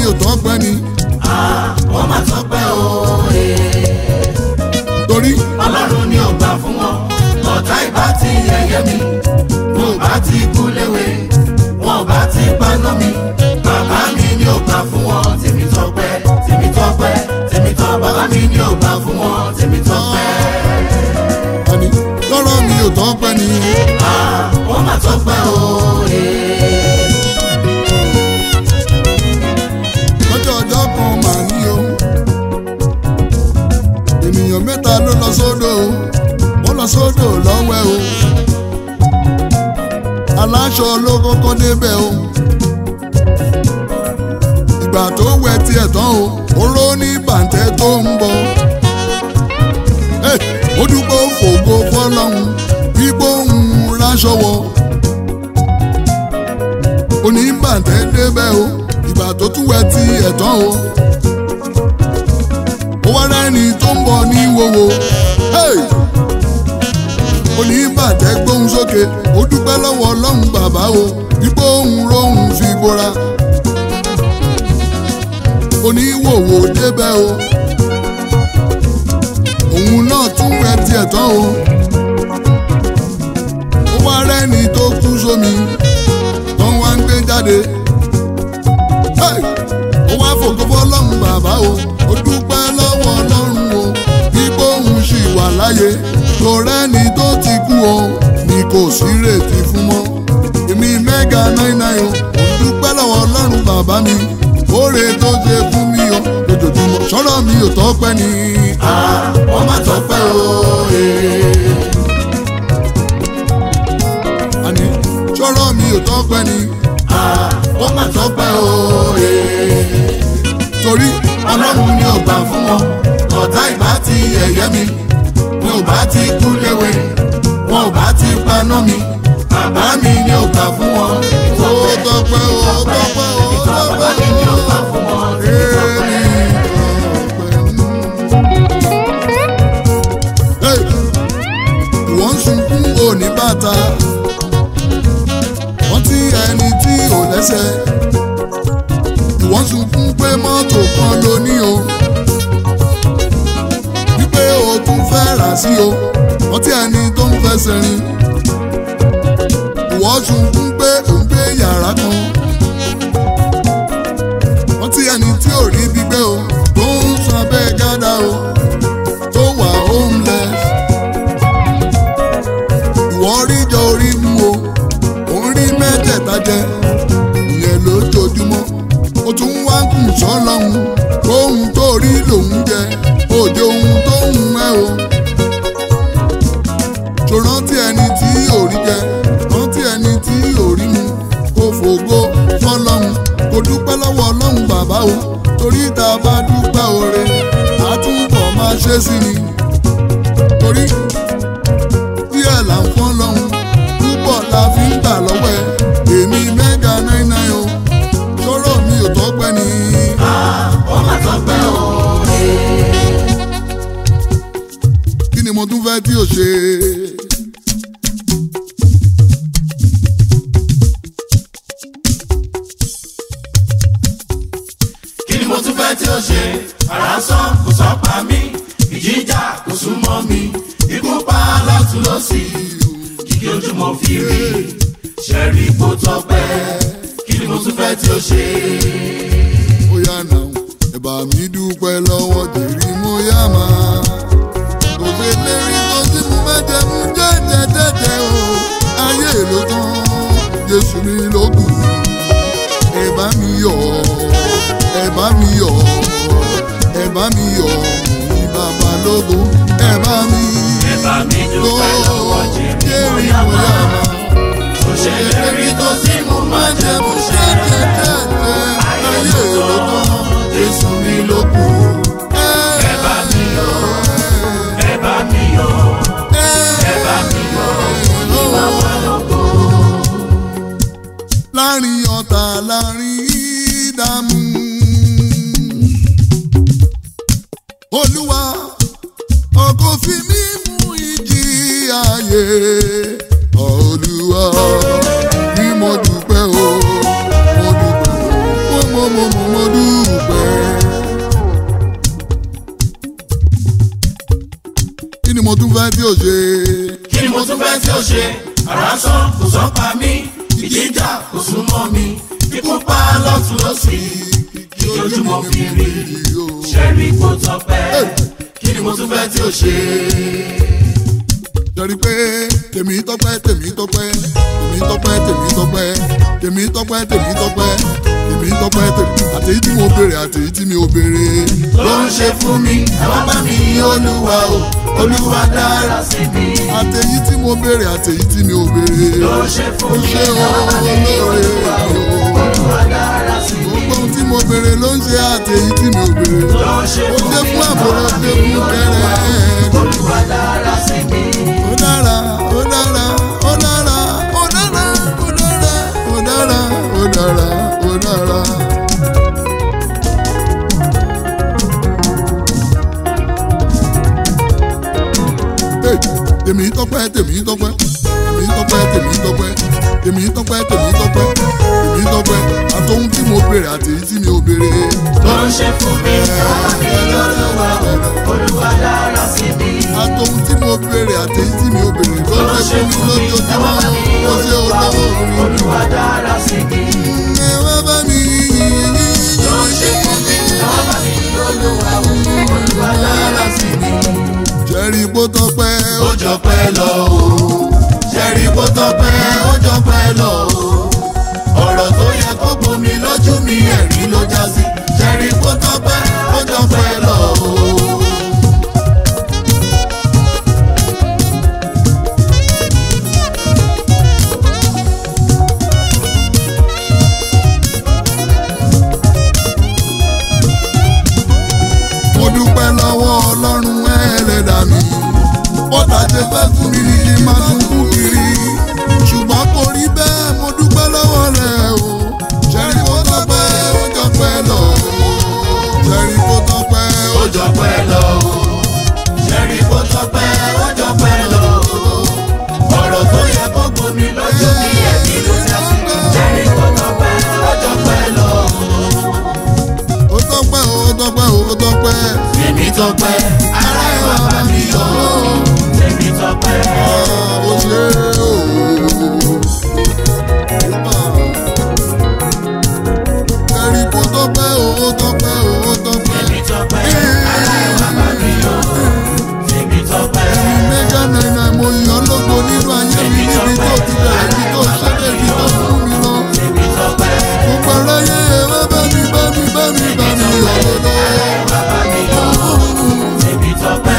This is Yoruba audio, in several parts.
ò tọ́pẹ́ ni ó mà tọ́pẹ́ òye. torí ọlọ́run ni ò gbà fún wọn ọ̀tá ìbá ti yẹ̀yẹ́ mi wọn ò bá ti kú léwe wọn ò bá ti paná mi bàbá mi ni ò gbà fún wọn tèmi tọ́pẹ́ tèmi tọ́pẹ́ tèmi tọ́ bàbá mi ni ò gbà fún wọn tèmi tọ́pẹ́. àní lọ́rọ̀ mi ò tọ́pẹ́ ni ó mà tọ́pẹ́ òye. lọ́jọ́ ọjọ́ kan mà ní o ènìyàn mẹ́ta ló lọ sódò o wọ́n lọ sódò lọ́wẹ́ o aláṣọ ló kọ́kọ́ débẹ̀ o ìgbà tó wẹ tiẹ̀ tán o oró ní bàǹtẹ́ tó ń bọ̀ Hey, ó dúpẹ́ fògo fọlọ́hún bíbó ń ráṣọ wọ̀ oníbàǹtẹ́ débẹ̀ o ìgbà tó tún wẹ ti ẹ̀tàn o ó wá rẹ́ni tó ń bọ̀ ní wowo Hey! oníbàǹtẹ́ gbóhùn sókè ó dúpẹ́ lọ́wọ́ ọlọ́run bàbá o bíbó ń rohùn fi bora oníwòwò débẹ̀ o òun náà tún wẹ tiẹ̀ tán o ó wá rẹ́ni tó kú sómi tó wá ń gbé jáde Hey! ó wá fògo fọlọ́run bàbá o ó dúpẹ́ lọ́wọ́ ọlọ́run o bíbó òun ṣì wà láyé tó rẹ́ni tó ti kú o ni kò sí retí fún mọ́ èmi mẹ́gà náírà o ó dúpẹ́ lọ́wọ́ ọlọ́run bàbá mi oore tó ṣe fún mi o lójoojúmọ́ sọ̀rọ̀ mi ò tọ́pẹ́ ni. ó mà tọ́pẹ́ òye. àní sọ̀rọ̀ mi ò tọ́pẹ́ ni. ó mà tọ́pẹ́ òye. torí ọlọ́run ni ò gbà fún wọn ọ̀tá ìbá ti yẹ̀yẹ́ mi mi ò bá ti kú léwe wọn ò bá ti paná mi bàbá mi ni ò gbà fún wọn ó tọ́pẹ́ ó tọ́pẹ́ ó bàbá mi ni ò gbà fún wọn tèmi tọ́pẹ́. wọ́n ń sunkún òní bàtà wọ́n ti ẹni tí ò lẹ́sẹ̀ ìwọ́n sunkún pé mọ́tò kan ló ní o wípé o tún fẹ́ rà sí o wọ́n ti ẹni tó ń fẹsẹ̀ rìn ìwọ́n sunkún pé ò ń gbé yàrá kan wọ́n ti ẹni tí ò rí gbígbé o tó ń sọ abẹ́ gádà o tó wà homeless ìwọ rí jọ orí mu o òun rí mẹ́tẹ̀ẹ̀ta jẹ ìyẹn lójoojúmọ́ ó tún wá ń kùn sọ́lọ́hún ohun tó rí lòun jẹ òde ohun tó ń ẹ o ṣò rántí ẹni tí ò rí jẹ rántí ẹni tí ò rí mu kò fògo fọlọ́hún kò dúpẹ́ lọ́wọ́ ọlọ́run bàbá o torí tá a bá dúpẹ́ oore àtúbọ̀ máa ṣe sí ni torí díẹ̀ là ń fọ́n lọ́hún púpọ̀ la fi ń gbà lọ́wọ́ ẹ̀ èmi mẹ́ga náírà o sọ̀rọ̀ mi ò tọ́pẹ́ ni. ó mà tọ́pẹ́ òye. kí ni mo tún fẹ́ tí o ṣe. kí ni mo tún fẹ́ tí ó ṣe ara sán kò sọ pa mí ìjìjà kò sún mọ́ mi ikú pa lọ́tún lọ́sì kíkí ojú mo fi rí ṣẹ́rí kó tọ́pẹ́ kí ni mo tún fẹ́ tí ó ṣe. ó yá nà ó ẹ̀bà mi dúpẹ́ lọ́wọ́ jèrè mo yá máa. kò ṣe lérí tó tí mo fẹ́ jẹ mú jẹ́jẹ́ jẹ́jẹ́ o ayé ló tán Jésù mi ló kù ẹ̀bà mi yọ̀ ẹ̀bà mi yọ̀ ẹ̀bà mi yọ̀ ní bàbá lógo ẹ̀bà mi ẹ bá mi dúpẹ́ lọ́wọ́ jèrè mo yá máa kò ṣe lérí tó tí mo máa jẹ mo ṣe ayé ló tán Jésù mi ló kù ẹ bá mi yọ̀ ẹ bá mi yọ̀ ẹ bá mi yọ̀ ní bàbá lógo. láàrin ọ̀tá láàrin ìdààmú. olúwa ọkọ̀ fi mí mú ìjì ayé olúwa bí mo dúpẹ́ o mo dúpẹ́ o mo mo mo mo mo dúpẹ́. fẹ́ tí ò ṣe. kí ni mo tún fẹ́ tí ó ṣe àrà sán kò sán pa mí ìjìjà kò sún mọ́ mi ikú pa lọ́tún lọ́sì kí ojúmọ́ fi rí ṣẹ́rí kó tọpẹ́ kí ni mo tún fẹ́ tí ó ṣe. Jẹ́rí pé tèmi tọ́pẹ́ tèmi tọ́pẹ́ tèmi tọ́pẹ́ tèmi tọ́pẹ́ tèmi tọ́pẹ́ tèmi tọ́pẹ́ tèmi tọ́pẹ́ tèmi àtèyí tí mo béèrè àtèyí tí mi ò béèrè. ló ń ṣe fún mi àwọn bá mi yí olúwa o olúwa dára sí mi. àtèyí tí mo béèrè àtèyí tí mi ò béèrè. ló ń ṣe fún ó mi ṣe o àwọn bá mi yí olóore olúwa o olúwa dára sí mi. gbogbo ohun tí mo béèrè ló ń ṣe àtèyí tí mi ò béèrè. ló ń ṣe ó fún ṣe mi fún àbúrò àwọn bá ṣe mi yí fún olúwa kẹrẹ. o olúwa dára sí mi. ó dára ó dára ó dára ó dára ó dára ó dára ó dára ó dára. Hey, tèmi tọ́pẹ́ tèmi tọ́pẹ́ tèmi tọ́pẹ́ tèmi tọ́pẹ́ tèmi tọ́pẹ́ tèmi tọ́pẹ́ tèmi tọ́pẹ́ àtọ́hún tí mo béèrè àti èyí tí mi ò béèrè. ló ń ṣe fún mi àwọn bá mi yí olúwa o olúwa dára sí mi. àtọ́hún tí mo béèrè àti èyí tí mi ò béèrè ló ló ń ń ṣe ṣe fún mi fún mi lójoojúmọ́ àwọn bá mi yí ó ṣe olúwa o olówó mi. olúwa dára sí mi. ẹ wá bá mi yìn ló ń ṣe fún mi àwọn bá mi yí olúwa o olúwa dára sí mi. jẹ́rìí bó tọ́pẹ́ ó ó jọ pẹ́ lọ o ṣẹ́rí bó tọ́pẹ́ ó jọ pẹ́ lọ o ọ̀rọ̀ tó yẹ kó bomi lójú mi ẹ̀rí ló já sí ṣẹ́rí bó tọ́pẹ́ ó jọ pẹ́ lọ o. mo dúpẹ́ lọ́wọ́ ọlọ́run ẹlẹ́dà mi bọ́tà ṣe fẹ́ fún mi ní kí n máa tún kú kiri ṣùgbọ́n kò rí bẹ́ẹ̀ mo dúpẹ́ lọ́wọ́ rẹ̀ o ṣẹ́rí kó tọ́pẹ́ ó jọ pẹ́ lọ ṣẹ́rí kó tọ́pẹ́ ó ó jọ pẹ́ lọ o ṣẹ́rí bó tọ́pẹ́ ó jọ pẹ́ lọ o ọ̀rọ̀ tó yẹ kó bomi lójú mi ẹ̀rí ló já sí ṣẹ́rí bó tọ́pẹ́ ó jọ pẹ́ lọ o. ó tọ́pẹ́ ó tọ́pẹ́ ó tọ́pẹ́ Tèmi tọpẹ́, ara ẹ̀ wá bá mi yọ̀ ọ́. Tèmi tọpẹ́, ó ṣe o. ṣẹ́rí kó tọ́pẹ́ ó tọ́pẹ́ ó tọ́pẹ́. tèmi tọpẹ́, ara ẹ̀ wá bá mi yọ̀ ọ́. Tèmi tọpẹ́, mẹ́gà náírà mo yàn lógo nínú ayé mi níbi tó ti bẹ̀rẹ̀ ibi tó ṣẹ́dẹ̀ ibi tó fún mi lọ. tèmi tọpẹ́, gbogbo aráyé ẹ wá bá mi bá mi bá mi bá mi yọ̀ lọ́dọ̀. wá bá mi yọ̀ ọ́. Tèmi tọpẹ́,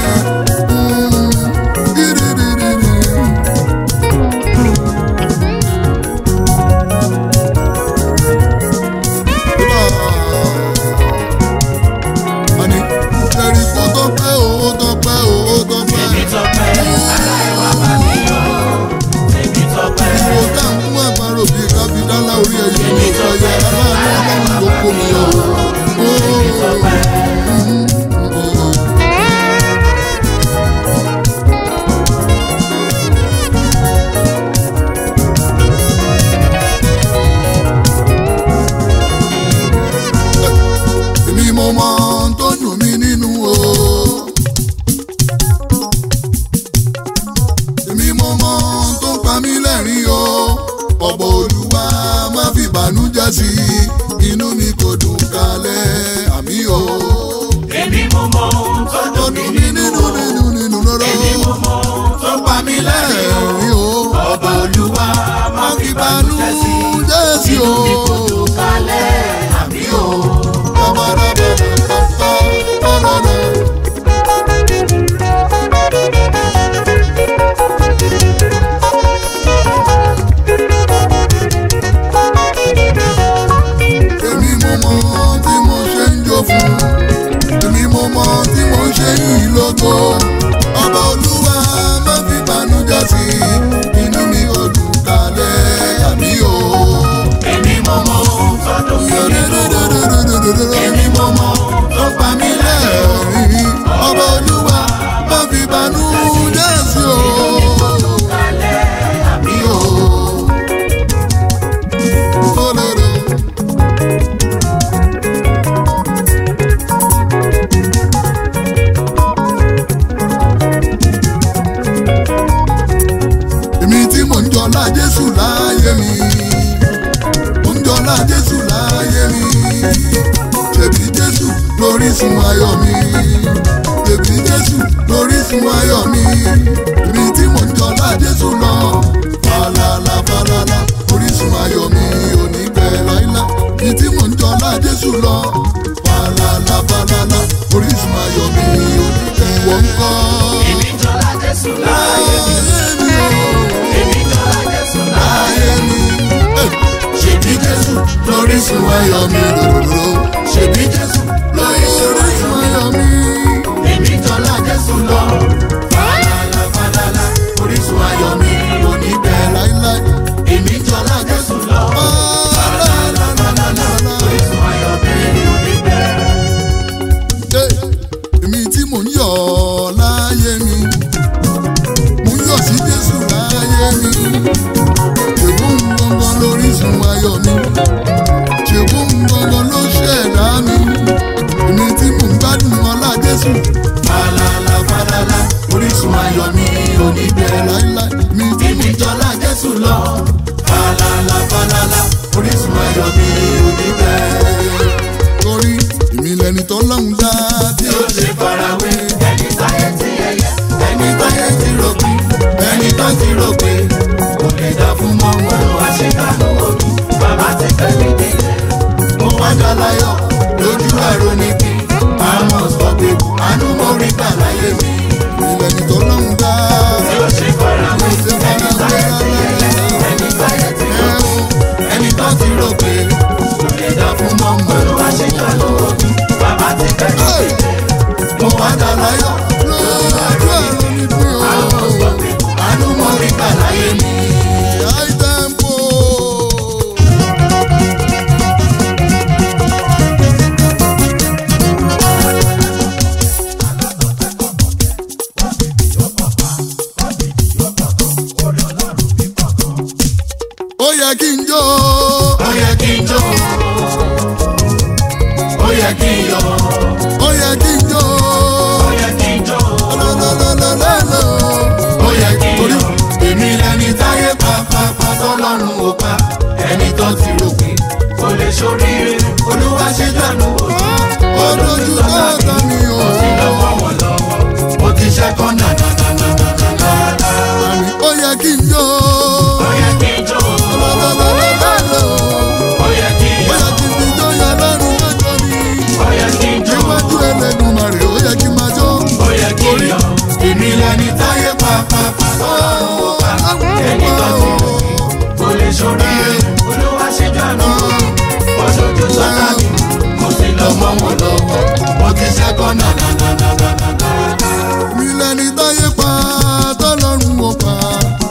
Ani, ṣẹ́rí kó tọ́pẹ́ o, ó tọ́pẹ́ o, ó tọ́pẹ́. tèmi tọpẹ́, ara ẹ̀ wá bá mi yọ̀ ọ́. Tèmi tọpẹ́, Ìwò tá à ń fún àparò bíi kábídálá orí ẹ̀yìn ló sọ yẹ aláàánú ọlọ́run ló kó mi yọ. tèmi tọpẹ́, Èmi mo mọ ohun tó dùn mí nínú o. Èmi mo mọ ohun tó ń pa mí lẹ́rìn o. Ọ̀bọ̀ Olúwa má fi bànújẹ́ sí i. Inú mi kò dùn kalẹ̀ àmì o. èmi mo mọ ohun tó Tó dùn mí dùn mí nínú nínú o. nínú nínú lọ́rọ́. Èmi mo mọ ohun tó pa mí lẹ́rìn o. Ẹ̀rín o. Ọba Olúwa má Má fi fi bànújẹ́ sí i. bànújẹ́ sí Inú o. mi kò dùn kálẹ̀ àmì o. Èmi mo mọ tí mo ṣe ń jó fún. Èmi mo mọ tí mo ṣe ń yìn lógo. Ọba Olúwa má fi bànújẹ́ sí i. Inú mi ò dùn kalẹ̀ àmì o. Èmi mo mọ ohun tó dùn mí nínú o. Èmi mo mọ ohun tó pa mí lẹ́rìn o. Ọba Olúwa má fi bànújẹ́ sí o. Kálẹ̀ àmì o. Olóró. lórísun ayọ̀ mi èmi jésù lórísun ayọ̀ mi èmi tí mò ń jọlá jésù lọ falala falala orísun ayọ̀ mi ò ní bẹ̀ láíláí èmi tí mò ń jọlá jésù lọ falala falala orísun ayọ̀ mi ò ní bẹ̀ wọ́n kọ́. Èmi jọlá Jésù láyé mi. ayé mi ò Èmi jọlá Jésù láyé ayé mi. ṣèbí jésù lórísun ayọ̀ mi lòdòdò ṣèbí jésù lórísun ayọ̀ mi. Èmi jọlá Jésù lọ. falala falala orísun ayọ̀ mi ò ní bẹ̀ láíláí. Èmi jọlá Jésù lọ. falala falala. Orísun ayọ̀ mi ò ní bẹ̀rẹ̀. Ẹ, èmi tí mò ń yọ̀ láyé mi mò ń yọ̀ sí jésù láyé mi ṣègùn gbọ̀ngàn lórísun ayọ̀ mi ṣègùn gbọ̀ngàn ló ṣẹ̀dá mi èmi tí mò ń gbádùn ọlá jésù falala falala orísun ayọ̀ mi ò ní bẹ̀rẹ̀ láíláí mi tí mò ń jọlá jésù lọ falala falala orísun ayọ̀ mi ò ní bẹ̀rẹ̀ torí èmi lẹni tó lọ́hùn dá tí ó ṣe farawé Ẹni táyé ti ẹyẹ. ẹni táyé ti rò pé ẹni tó ti rò pé kò lè dá fún mọ́ wọn ló wá ṣe dánú òbí Bàbá ti fẹ́ mi délé. mo wá dá láyọ̀ lójú àrò ní kí àmọ́ sọ pé àánú mo rí gbà láyé mi èmi lẹni tó lọ́hùn dá Tí ó ṣe farawé. ṣe Ẹni táyé ti ẹyẹ. Ẹni táyé ti rò. ẹni tó ti rò pé kò lè dá fún mọ́ wọn ló wá ṣe dánú òbí Bàbá ti fẹ́ mi délé. mo wá dá láyọ̀ lójú àrò ní kí àánú mo rí gbà láyé mi. High tempo. ó yẹ kí n jó Ó yẹ kí n jó. Ó yẹ kí n yọ̀. ó yẹ kí n jó Ó yẹ kí n jó. lọ́lọ́lọ́lọ́lọ́. Ó yẹ kí n torí yọ̀. èmi lẹni táyé pàápàá tọ́lọ́run ò pa ẹni tó ti rò pé Kò lè ṣoríire. olúwa ṣe dànù òjò ó dojú tó ọ̀tọ̀ mi ò Ti lọ́wọ́ wọn lọ́wọ́. mo ti ṣẹ́kọ́ nànànànànànà. àmì ó yẹ kí n jó Ó yẹ kí n jó. lọ́lọ́lọ́lọ́lọ́. Ó yẹ kí n ó yọ̀. yẹ kí n fi jó yọ lọ́rùn lọ́jọ́ mi. Ó yẹ kí n jó. níwájú ẹlẹ́dùnmarè ó yẹ kí n máa jó. Ó yẹ kí n yọ̀. èmi lẹni táyé pàápàá tọ́lọ́run ò pa Ẹni tó ti rò kò lè ṣoríire. Olúwa ṣe dànù. Wọ́n ṣojú sọ́tà mi. Mo sì lọ mọ́ wọn lọ́wọ́. mo ti ṣẹ́kọ́ nànànànànànà. mi lẹni táyé pa tọ́lọ́run ò pa.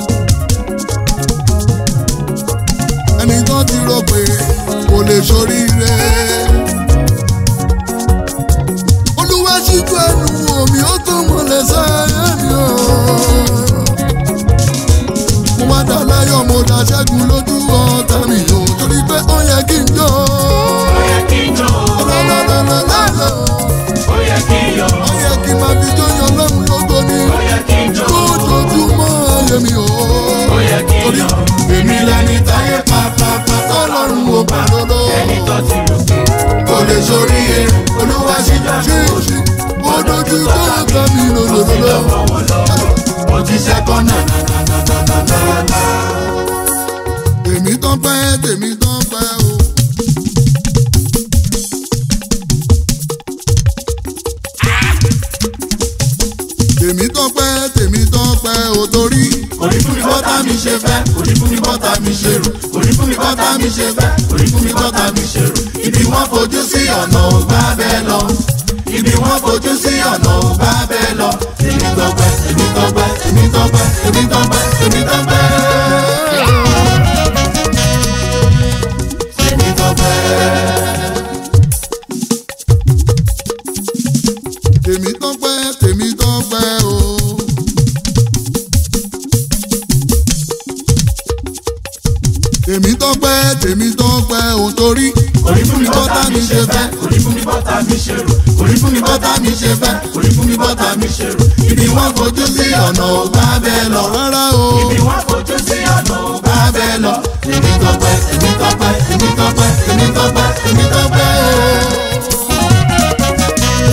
ẹni tó ti rò pé kò lè ṣoríire. olúwa ṣíjú ẹnu omi ó tún mọ̀lẹ́ sáyé mi o. mo wá dá láyọ̀ mo dá ṣẹ́gun lójú ọ̀tá mi o torí pé ó yẹ kí n jó. Ó yẹ kí n jó. lọ́lọ́lọ́lọ́lọ́ Ó yẹ kí n yọ̀. ó yẹ kí n máa fi jóyàn lọ́run lógo ní Ó yẹ kí n jó. lójoojúmọ́ ayé mi o. Ó yẹ kí n torí yọ̀. èmi lẹni táyé pàápàá tọ́lọ́run ò bá lọ́lọ́. Ẹni tó ti rò pé kò lè sórí ẹ olúwa ṣe ṣe ṣe ó dojú tó ọ̀gá mi lọ́lọ́lọ́. lọ́wọ́ wọn lọ́wọ́. mo ti ṣẹ́kọ́ nànànànànànà. tèmi tán pẹ́ tèmi tán pẹ́ o. tèmi tán pẹ́ tèmi tán pẹ́ o torí. Orí fún mi bọ́tà mi ṣe fẹ́. orí fún mi bọ́tà mi ṣe rò orí fún mi bọ́tà mi ṣe fẹ́ orí fún mi bọ́tà mi ṣe rò. ibi wọ́n fojú sí ọ̀nà ò bá bẹ́ẹ̀ lọ. ibi wọ́n fojú sí ọ̀nà ò bá bẹ́ẹ̀ lọ. èmi tọpẹ́ èmi tọpẹ́ èmi tọpẹ́ èmi tọpẹ́ èmi tọpẹ́. èmi tọpẹ́. tèmi tọpẹ́ tèmi tọpẹ́ o. tèmi tọpẹ́ tèmi tọpẹ́ o torí Orí fún mi bọ́tà mi ṣe fẹ́. Orí fún mi bọ́tà mi ṣe rò. orí fún mi bọ́tà mi ṣe fẹ́ orí fún mi bọ́tà mi ṣe rò ibi wọ́n fojú sí ọ̀nà ò bá bẹ́ẹ̀ lọ rárá o Bí wọ́n fojú sí ọ̀nà ò bá bá bẹ́ẹ̀ lọ èmi tọpẹ́ èmi tọpẹ́ èmi tọpẹ́ èmi tọpẹ́ èmi tọpẹ́ o.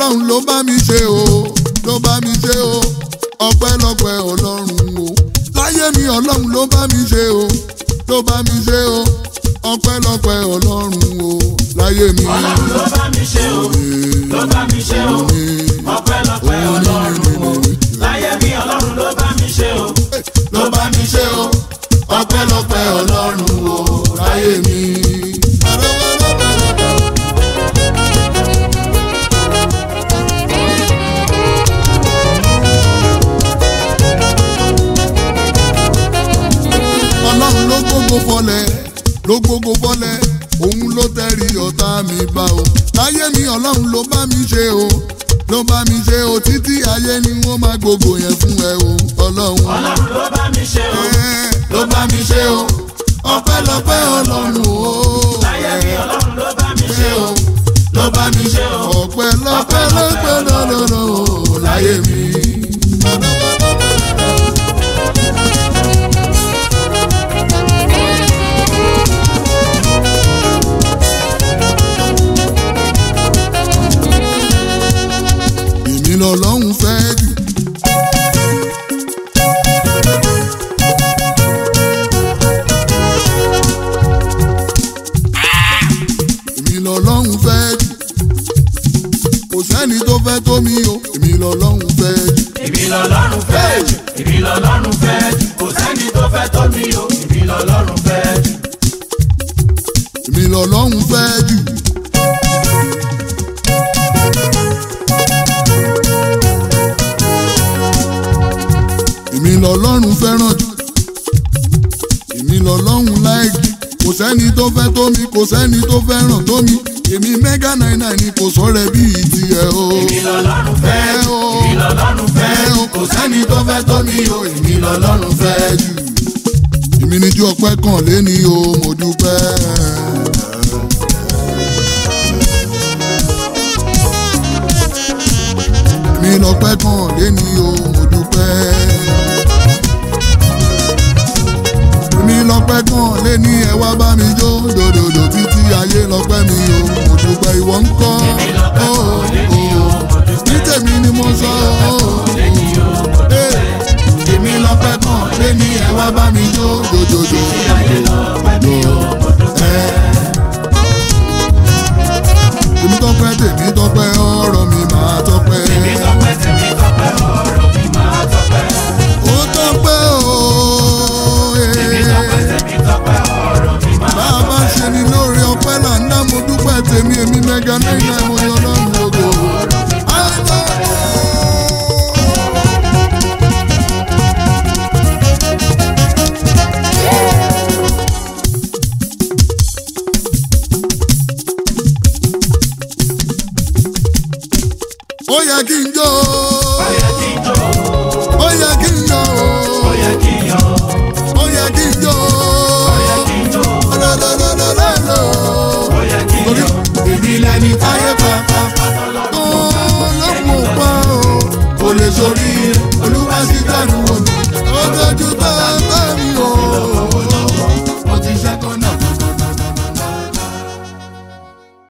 ọlọ́run ló bá mi ṣe o ló bá mi ṣe o ọpẹ́lọpẹ́ ọlọ́run o láyé mi ọlọ́run ló bá mi ṣe o ló bá mi ṣe o ọpẹ́lọpẹ́ ọlọ́run o láyé mi. ọlọ́run ló bá mi ṣe o ló bá mi ṣe o ọpẹ́lọpẹ́ ọlọ́run o láyé mi ọlọ́run ló bá mi ṣe o ló bá mi ṣe o ọpẹ́lọpẹ́ ọlọ́run o láyé mi. ọlọ́run ló gbogbo fọlẹ̀ ló gbogbo fọlẹ̀ òun ló tẹ̀rí ọ̀tá mi bá o láyé mi ọlọ́run ló bá mi ṣe o ló bá mi ṣe o títí ayé ni wọ́n máa gbogbo yẹn fún ẹ o ọlọ́run. ọlọ́run ló bá mi ṣe o Ẹ́, ló bá mi ṣe o ọpẹ́lọpẹ́ ọlọ́run o. láyé mi ọlọ́run ló bá mi ṣe o ló bá mi ṣe o ọpẹ́lọpẹ́ lọpẹ́ lọlọrọ o láyé mi. èmi lọ́lọ́run fẹ́ jù. èmi lọ́lọ́run fẹ́ jù. kò sẹ́ni tó fẹ́ tó mi o èmi lọ́lọ́run fẹ́ jù. èmi lọ́lọ́run fẹ́ jù èmi lọ́lọ́run fẹ́ jù kò sẹ́ni tó fẹ́ tó mi o èmi lọ́lọ́run fẹ́ jù èmi lọ́lọ́run fẹ́ jù. èmi lọ́lọ́run fẹ́ràn jù. èmi lọ́lọ́run láìkì. kò sẹ́ni tó fẹ́ tó mi kò sẹ́ni tó fẹ́ràn tó mi. èmi mẹ́gà náírà ni kò sọ̀rọ̀ bíi tiẹ̀ o. èmi lọ́lọ́run fẹ́ Ẹ jù o. èmi lọ́lọ́run fẹ́ Ẹ jù o, kò sẹ́ni tó fẹ́ tó mi o èmi lọ́lọ́run fẹ́ jù. èmi níjú ọpẹ́ kan lé ní o mo dúpẹ́. èmi lọ́pẹ́ kan lé ní o mo dúpẹ́. èmi lọ́pẹ́ kan lé ní ẹ wá bá mi jó dòdòdò títí ayé lọ́pẹ́ mi o mo dúpẹ́ ìwọ ń kọ́. ó, ó, ní tèmi ni mo sọ ó. Ee, èmi lọ́pẹ́ kan lé ní ẹ wá bá mi jó dòdòdò. Ẹ. èmi tọpẹ́ tèmi tọpẹ́ ọ̀rọ̀ mi máa tọpẹ́. èmi tọpẹ́ tèmi tọpẹ́ ọ̀rọ̀ mi máa tọpẹ́ ó tọpẹ́ ooo. èmi tọpẹ́ tèmi tọpẹ́ ọ̀rọ̀ mi máa bá a bá ṣe ni lóore ọpẹ́ là ń dá mo dúpẹ́ tèmi èmi mẹ́ga náírà mo yan lọ́rùn lógo. ó yẹ kí n jó ó yẹ kí n jó ó yẹ kí n jó ó yẹ kí n yọ̀ ó yẹ kí n jó ó yẹ kí n jó lọ́lọ́lọ́lọ́lọ́. ó yẹ kí n torí yọ̀ èmi lẹni táyé pa pápá tọ́lọ́ tó lọ́mọ pa o kò lè sórí